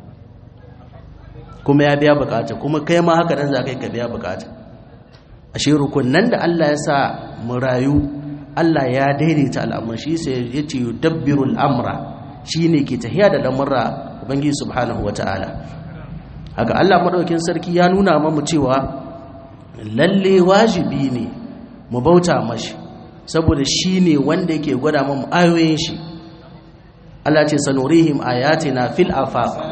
kuma ya biya bukata kuma kai ma haka dan za kai ka biya bukata ashe rukunnan da Allah ya sa mu rayu Allah ya daidaita al'amur shi sai ya ce yudabbirul amra shine ke tahiya da lamurra ubangiji subhanahu wataala haka Allah madaukin sarki ya nuna mamu cewa lalle wajibi ne mu bauta mashi saboda shine wanda yake gwada mamu ayoyin shi Allah ce sanurihim ayatina fil afaq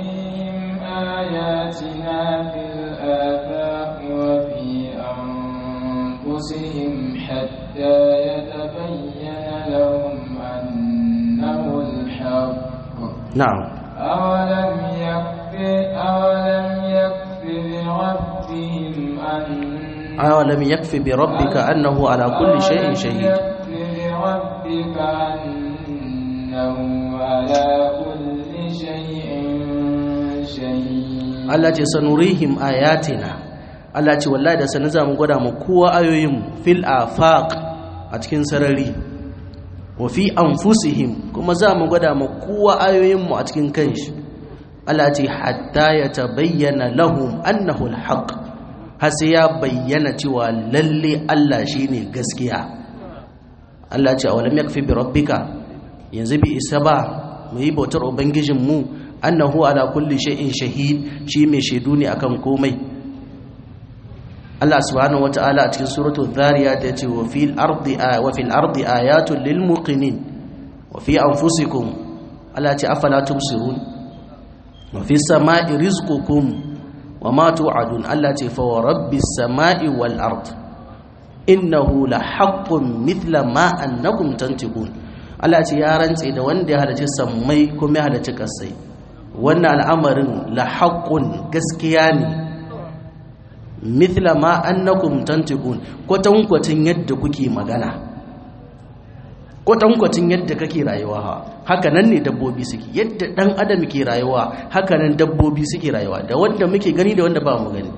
آياتنا في الآفاق وفي أنفسهم حتى يتبين لهم أنه الحق نعم أولم يكف أولم يكف بربهم أن أولم يكف بربك أنه على كل شيء شهيد يكف بربك أنه على كل شيء شهيد Allah ce sanurihim ayatina Allah ce wallahi da sanin zamu gwada mu kowa ayoyin fil afaq a cikin sarari wa fi anfusihim kuma zamu gwada mu kowa ayoyin mu a cikin kanshi Allah ce hatta yatabayyana lahum annahu alhaq har sai ya bayyana cewa lalle Allah shine gaskiya Allah ce awalam yakfi bi rabbika yanzu bi isa ba mu yi bautar ubangijin mu annahu ala kulli shay'in shahid shi mai shaidu ne akan komai Allah subhanahu wata'ala a cikin suratul dhariyat yace wa fil ardi wa fil ardi ayatun lil muqinin wa fi anfusikum Allah ce afala tubsirun wa fis samai rizqukum wa ma tu'adun Allah ce fa wa rabbis samai wal ard innahu la haqqun mithla ma annakum tantiqun Allah ce ya rantse da wanda ya halarci sammai kuma ya halarci kasai wannan al'amarin la haqqun gaskiya ne mithla ma annakum tantiqun kwatankwacin yadda kuke magana kwatankwacin yadda kake rayuwa ha haka nan ne dabbobi suke yadda dan adam ke rayuwa haka nan dabbobi suke rayuwa da wanda muke gani da wanda ba mu gani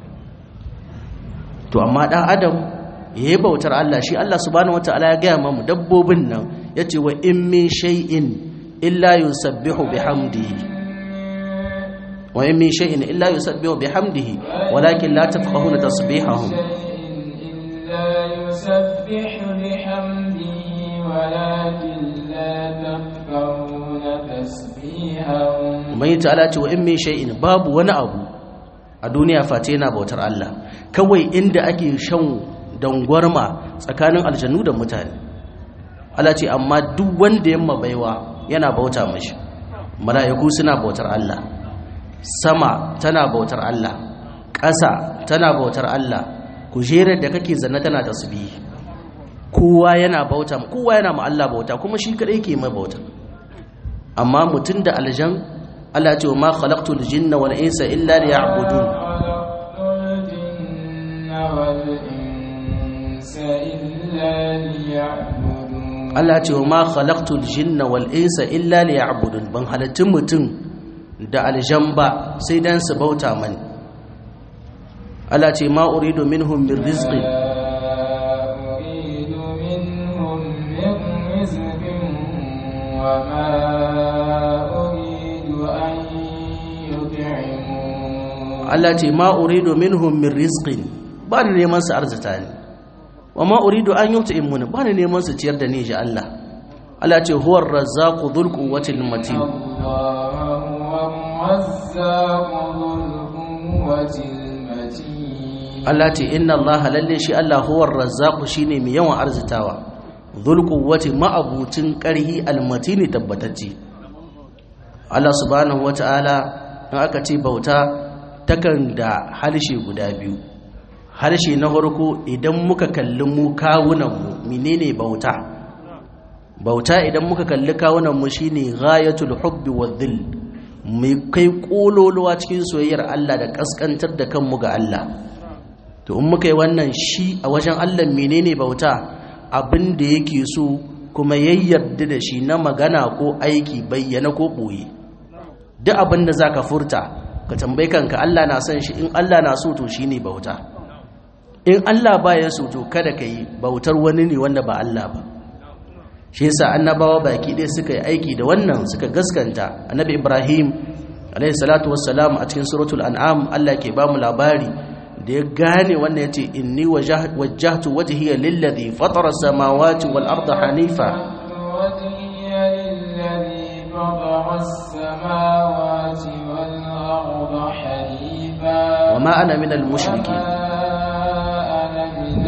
to amma dan adam yayi bautar Allah shi Allah subhanahu wataala ya gaya mamu dabbobin nan yace wa in min shay'in illa yusabbihu bihamdihi wa in min shay'in illa yusabbihu bihamdihi walakin la tafqahuna tasbihahum إلا يسبح بحمده ولكن لا تفقهون تسبيحهم mai ta'ala ce wa in min shay'in babu wani abu a duniya face yana bautar Allah kawai inda ake shan dangwarma tsakanin aljannu da mutane Allah ce amma duk wanda yamma baiwa yana bauta mashi mala'iku suna bautar Allah sama tana bautar Allah ƙasa tana bautar Allah kujerar da kake zanna tana tasbihi kowa yana bauta kowa yana ma Allah bauta kuma shi kadai ke mai bauta amma mutum da aljan Allah ce wa ma khalaqtul jinna wal insa illa liya'budun خلقت الجن والإنس إلا ليعبدون Allah ce wa ma khalaqtul jinna wal insa illa liya'budun ban halattun mutum da aljan ba sai dan su bauta mani Allah ce ma uridu minhum min rizqin أريد منهم من رزق وما أريد أن يطعمون Allah ce ma uridu minhum min rizqin ba ni neman su arzita ni wa ma uridu an yut'imun ba ni neman su ciyar da ni ji Allah Allah ce huwar razzaqu dhul quwwatil matin الله هو الرزاق ذو القوة المتين Allah ce inna Allah lalle shi Allah huwar razzaqu shine mai yawan arzitawa dhul quwwati ma'abucin qarhi almatini tabbatacce Allah subhanahu wataala in aka ce bauta takan da harshe guda biyu harshe na farko idan muka kalli mu kawunan mu menene bauta bauta idan muka kalli kawunan mu shine ghayatul hubbi wadh-dhill mai kai kololuwa cikin soyayyar Allah da kaskantar da kanmu ga Allah to in muka yi wannan shi a wajen Allah menene bauta abin da yake so kuma yayyarda da shi na magana ko aiki bayyana ko boye duk abin da zaka furta ka tambayi kanka Allah na son shi in Allah na so to shine bauta in Allah baya so to kada ka yi bautar wani ne wanda ba Allah ba shi yasa annabawa baki ɗaya suka yi aiki da wannan suka gaskanta annabi Ibrahim alayhi salatu wassalam a cikin suratul an'am Allah ke bamu labari da ya gane wannan yace inni wajjahtu wajhiya lilladhi fatara samawati wal arda hanifa وجهي للذي فطر السماوات والأرض حنيفا وما ana minal mushrikin وما أنا من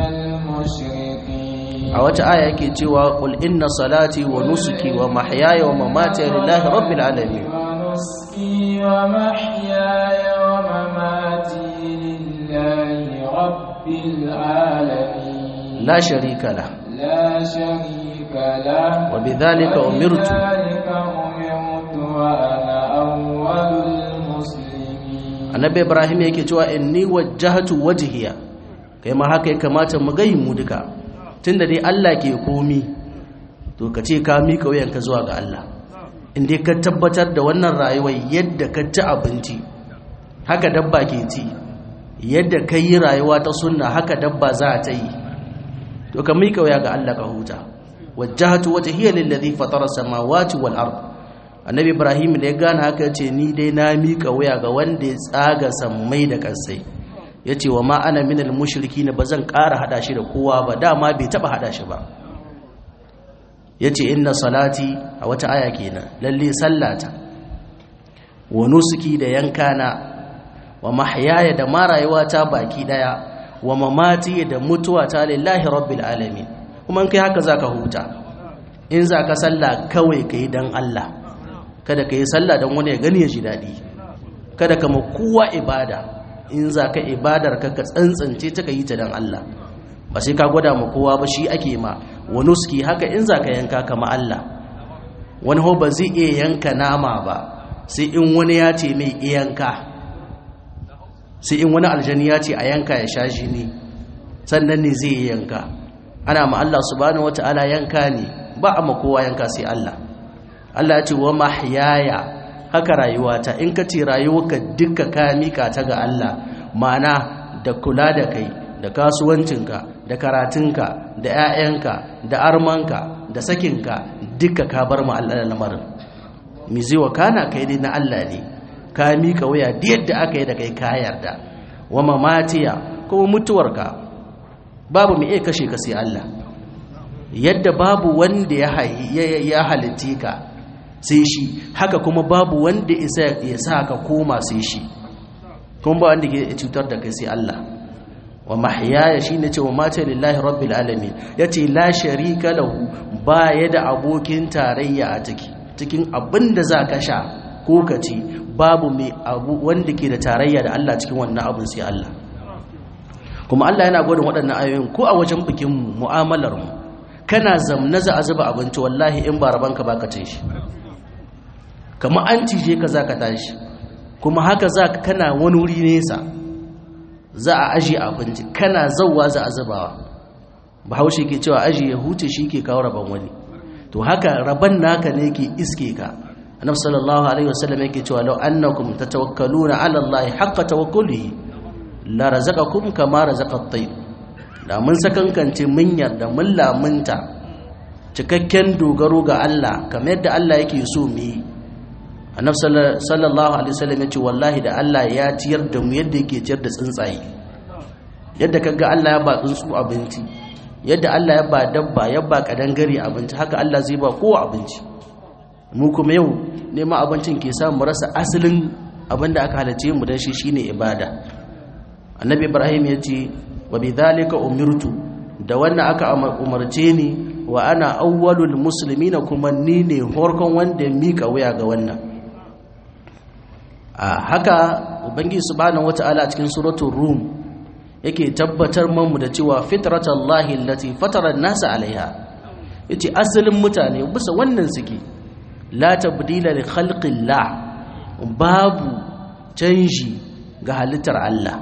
المشركين a wata aya yake cewa qul inna salati wa nusuki wa mahyaya wa mamati lillahi rabbil alamin ونسكي ومحياي ومماتي لله رب العالمين la sharika la لا شريك له وبذلك أمرت وبذلك أمرت وأنا أول المسلمين annabi ibrahim yake cewa inni wajjahtu wajhiya kai ma haka ya kamata mu gayi mu duka tunda dai Allah ke komi to ka ce ka mika wayanka zuwa ga Allah in dai ka tabbatar da wannan rayuwar yadda ka ci abinci haka dabba ke ci yadda ka yi rayuwa ta sunna haka dabba za ta yi to ka mika waya ga Allah ka huta wajjahtu wajhiya lillazi fatara samawati wal ard annabi ibrahim da ya gane haka ya ce ni dai na mika waya ga wanda ya tsaga sammai da ƙasai ya ce wa ma ana minal mushriki na ba zan ƙara haɗa shi da kowa ba dama bai taɓa haɗa shi ba ya ce inna salati a wata aya kenan lalle sallata wa nusuki da yankana wa mahyaya da ma rayuwata baki ɗaya wa mamati da mutuwata lillahi rabbil alamin kuma in kai haka zaka huta in za ka sallah kawai ka yi don Allah kada ka yi sallah don wani ya gani ya ji daɗi kada ka ma kowa ibada in za ka ibadar ka ka tsantsance ta ka yi ta don Allah ba sai ka gwada ma kowa ba shi ake ma wani suke haka in za ka yanka kama Allah wani ho ba zai iya yanka nama ba sai in wani ya ce mai iyanka sai in wani aljani ya ce a yanka ya sha jini sannan ne zai yi yanka ana ma Allah subhanahu wata'ala yanka ne ba a ma kowa yanka sai Allah Allah ya ce wa mahyaya haka rayuwata in ka ce rayuwarka duka ka mika ta ga Allah ma'ana da kula da kai da kasuwancinka da karatunka da 'ya'yanka da armanka da sakinka duka ka bar mu Allah lamarin mi zai wa kana kai dai na Allah ne ka mika waya da yadda aka yi da kai ka yarda wa mamatiya kuma mutuwarka babu mai iya kashe ka sai Allah yadda babu wanda ya halitti ka sai shi haka kuma babu wanda ya sa ka koma sai shi kuma ba wanda ke cutar da kai sai Allah wa mahyaya shine cewa mata lillahi rabbil alamin yace la sharika lahu ba ya da abokin tarayya a ciki cikin abinda zaka sha ko ka ci babu mai abu wanda ke da tarayya da Allah cikin wannan abin sai Allah kuma Allah yana gwadin waɗannan ayoyin ko a wajen bikin mu'amalar mu kana zamna za a zuba abinci wallahi in ba rabanka baka cin shi kamar an cije ka zaka tashi kuma haka za ka kana wani wuri nesa za a aji abinci kana zauwa za a zubawa bahaushe ke cewa aji ya huce shi ke kawo rabon wani to haka rabon naka ne ke iske ka annabi sallallahu alaihi wasallam yake cewa law annakum tatawakkaluna ala allahi haqqa tawakkulihi la razaqakum kama razaqa at-tayr da mun sakankance mun yarda mun lamunta cikakken dogaro ga Allah kamar yadda Allah yake so mu yi annabi sallallahu alaihi wasallam ya ce wallahi da Allah ya ciyar da mu yadda yake ciyar da tsuntsaye yadda kaga Allah ya ba tsuntsu abinci yadda Allah ya ba dabba ya ba kadangare abinci haka Allah zai ba kowa abinci mu kuma yau neman abincin ke samu rasa asalin abinda aka halace mu dan shi shine ibada annabi ibrahim ya ce wa bidhalika umirtu da wannan aka umarce ni wa ana awwalul muslimina kuma ni ne horkon wanda ya mika wuya ga wannan a haka ubangiji subhanahu wataala a cikin suratul rum yake tabbatar mamu da cewa fitratallahi allati fatara an-nasa alaiha yace asalin mutane bisa wannan suke la tabdila li khalqillah babu canji ga halittar Allah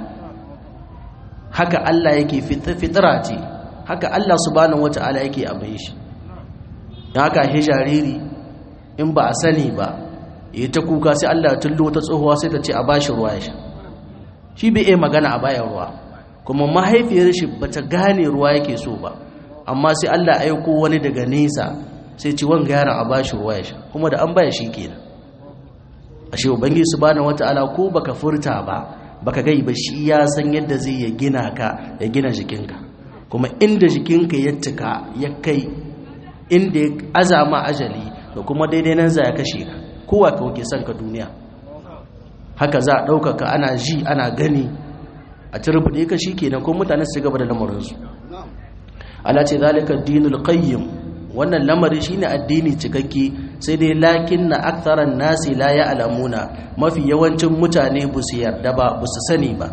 haka Allah yake fitra ce haka Allah subhanahu wataala yake abin shi dan haka shi jariri in ba a sani ba yi ta kuka sai Allah ya tullo ta tsohuwa sai ta ce a bashi ruwa ya sha shi bai iya magana a bayan ruwa kuma mahaifiyar shi bata gane ruwa yake so ba amma sai Allah aiko wani daga nesa sai ci wanga yaron a bashi ruwa ya sha kuma da an baya shi kenan ashe ubangiji subhanahu wataala ko baka furta ba baka gai ba shi ya san yadda zai ya gina ka ya gina jikinka kuma inda jikinka ya tuka ya kai inda ya azama ajali da kuma daidai nan za ya kashe ka kowa ka wake son ka duniya haka za a ɗaukaka ana ji ana gani a turbuɗe ka shi kenan ko mutane su gaba da lamarinsu ala ce zalika dinul qayyim wannan lamari shine addini cikakke sai dai lakin na aktharan nasi la ya'lamuna mafi yawancin mutane ba su yarda ba ba su sani ba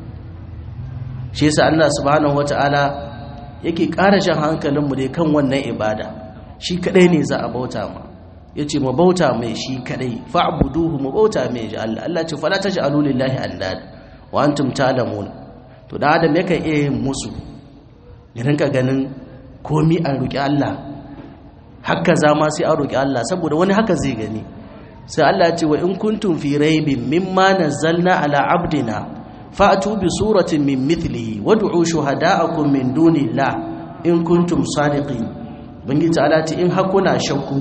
shi yasa Allah subhanahu wataala yake ƙara shan hankalinmu dai kan wannan ibada shi kadai ne za a bauta ma yace mu bauta mai shi kadai fa'buduhu mu bauta mai ji Allah Allah ce fala taj'alu lillahi andad wa antum ta'lamun to dan adam yakan iya yin musu ya rinka ganin komi an roki Allah haka zama sai an roki Allah saboda wani haka zai gani sai Allah ya ce wa in kuntum fi raibin mimma nazzalna ala abdina fa'tu bi suratin min mithlihi wad'u shuhada'akum min dunillah in kuntum sadiqin bangi ta'ala ce in hakuna shakku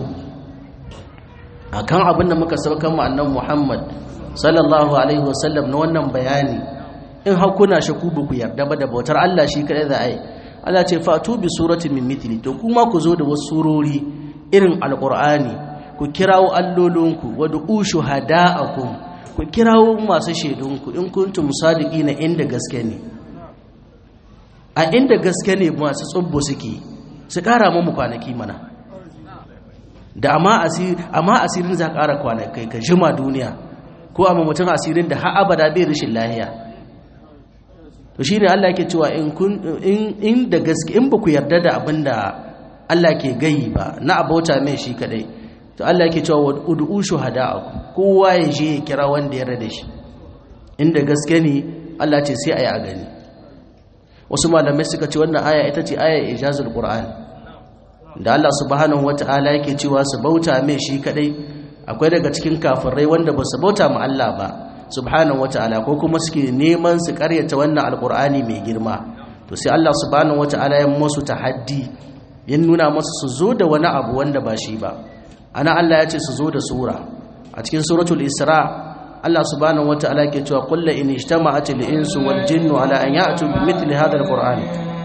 akan abin da muka saukan mu annabi Muhammad sallallahu alaihi wasallam na wannan bayani in hakuna shakku ba ku yarda ba da bautar Allah shi kadai za a yi Allah ce fa'tu bi suratin min mithli to kuma ku zo da wasu surori irin alqur'ani ku kirawo allolinku wad'u shuhada'akum ku kirawo masu shaidunku in kuntum sadiqina inda gaske ne a inda gaske ne masu tsubbo suke su kara mu kwanaki mana da amma asir amma asirin za kara kwanakai ka jima duniya ko amma mutum asirin da har abada bai rishin lahiya to shine Allah yake cewa in kun in da gaske in ba ku yarda da abinda Allah ke gayi ba na abota mai shi kadai to Allah yake cewa ud'u shuhada'akum kowa ya je ya kira wanda ya rada shi inda gaske ne Allah ce sai ayi a gani wasu malamai suka ce wannan aya ita ce aya ijazul qur'an da Allah subhanahu wata'ala yake cewa su bauta mai shi kadai akwai daga cikin kafirai wanda ba su bauta ma Allah ba subhanahu wata'ala ko kuma suke neman su karyata wannan alqur'ani mai girma to sai Allah subhanahu wata'ala ya musu tahaddi ya nuna musu su zo da wani abu wanda ba shi ba ana Allah ya ce su zo da sura a cikin suratul isra Allah subhanahu wata'ala yake cewa qul in ijtama'at al-insu wal jinnu ala an ya'tu bi mithli hadha al-qur'an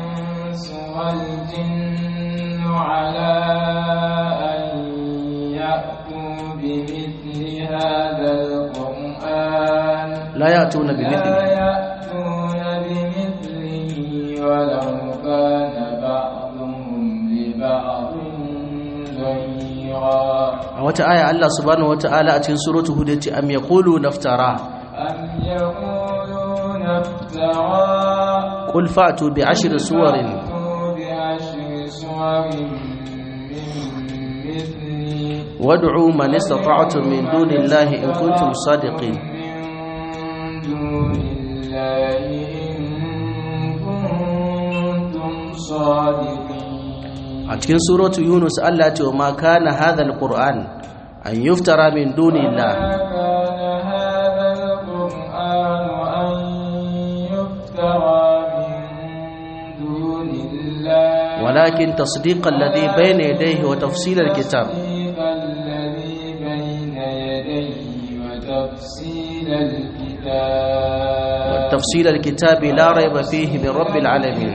على أن يأتوا بمثل هذا القرآن لا يأتون لا بمثله يأتون بمثله ولو كان بعضهم لبعض ظهيرا a wata aya Allah subhanahu wata'ala a cikin suratul hud yace am yaqulu naftara أم يقولون افترى qul fa'tu bi ashri suwarin فأتوا بعشر سور من مثله wad'u man istata'tum min dunillahi in kuntum sadiqin من دون الله إن كنتم صادقين a cikin suratu yunus Allah ya ce wa ma kana hadha alquran an yuftara min dunillah ولكن تصديق الذي بين يديه وتفصيل الكتاب وتفصيل الكتاب لا ريب فيه من رب العالمين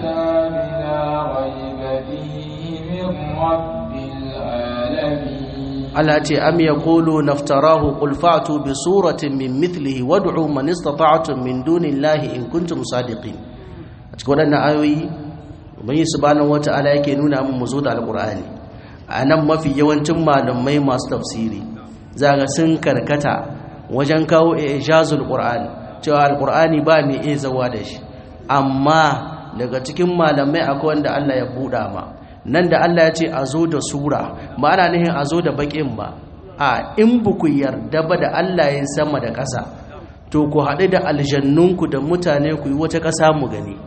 التي أم يقولوا نفتراه قل فأتوا بسورة من مثله وادعوا من استطعتم من دون الله إن كنتم صادقين أتقول أن آيوي ubangi subhanahu wata'ala yake nuna mun mu zo da alqur'ani anan mafi yawancin malamai masu tafsiri zaga sun karkata wajen kawo ijazul qur'an cewa alqur'ani ba mai iya zawa da shi amma daga cikin malamai akwai wanda Allah ya buɗa ma nan da Allah ya ce a zo da sura ba ana nihin a zo da baƙin ba a in buku yarda ba da Allah ya sama da ƙasa to ku haɗu da aljannunku da mutane ku yi wata ƙasa mu gani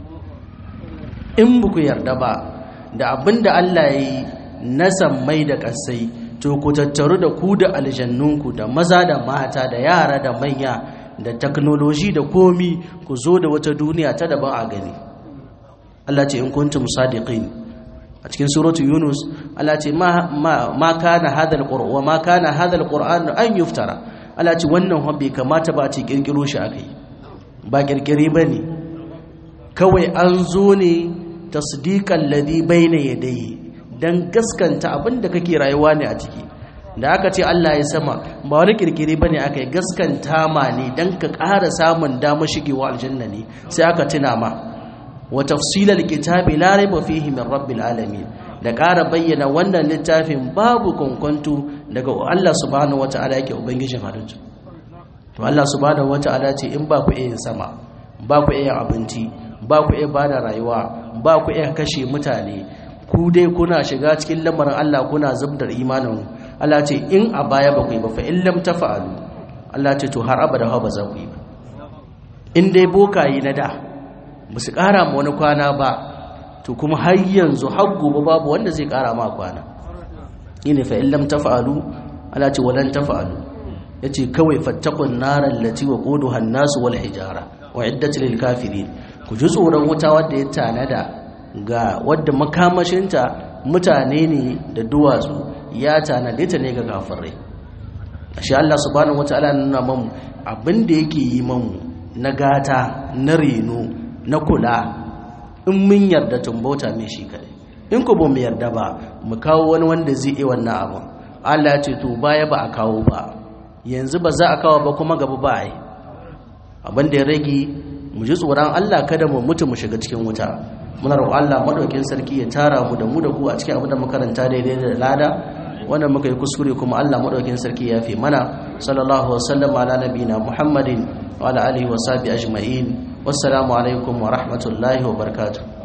in buku yarda ba da abin da Allah ya yi na sammai da ƙasai to ku tattaru da ku da aljannunku da maza da mata da yara da manya da teknoloji da komi ku zo da wata duniya ta daban a gani Allah ce in kuntum sadiqin a cikin suratu yunus Allah ce ma ma kana hadal qur'an wa ma kana hadal qur'an an yuftara Allah ce wannan bai kamata ba ce kirkiro shi akai ba kirkire bane kawai an zo ne tasdiqan ladhi bayna yadayhi dan gaskanta abinda kake rayuwa ne a ciki da aka ce Allah ya sama ba wani kirkire bane aka yi gaskanta ma ne dan ka ƙara samun damar shigewa aljanna ne sai aka tuna ma wa tafsilal kitabi la raiba fihi min rabbil alamin da ƙara bayyana wannan littafin babu kwankwanto daga Allah subhanahu wataala yake ubangijin halittu to Allah subhanahu wataala ce in ba ku iya sama ba ku iya abinci ba ku iya bada rayuwa ba ku iya kashe mutane ku dai kuna shiga cikin lamarin Allah kuna zubdar imanin Allah ce in a baya ba ku yi ba fa in lam tafa'alu Allah ce to har abada ba za ku yi ba in dai bokayi na da ba su ƙara ma wani kwana ba to kuma har yanzu har gobe babu wanda zai ƙara ma kwana yine fa in lam tafa'alu Allah ce walan tafa'alu yace kawai fattakun naran lati wa quduha an-nas wal hijara wa iddat lil kafirin ku ji tsoron wuta wadda ya tanada ga wadda makamashinta mutane ne da duwatsu ya tanade ta ne ga kafirai shi Allah subhanahu wataala nuna mamu abin da yake yi mamu na gata na reno na kula in mun yarda tumbauta mai shi kadai in ku ba mu yarda ba mu kawo wani wanda zai yi wannan abu Allah ya ce to baya ba a kawo ba yanzu ba za a kawo ba kuma gaba ba a yi abin da ya rage mu ji tsoron Allah kada mu mutu mu shiga cikin wuta muna roƙon Allah madaukin sarki ya tara mu da mu da ku a cikin abin da makaranta daidai da lada wannan muka yi kuskure kuma Allah madaukin sarki ya fi mana sallallahu wasallam ala nabina muhammadin wa ala alihi wa sahbihi ajma'in wassalamu alaikum wa rahmatullahi wa barakatuh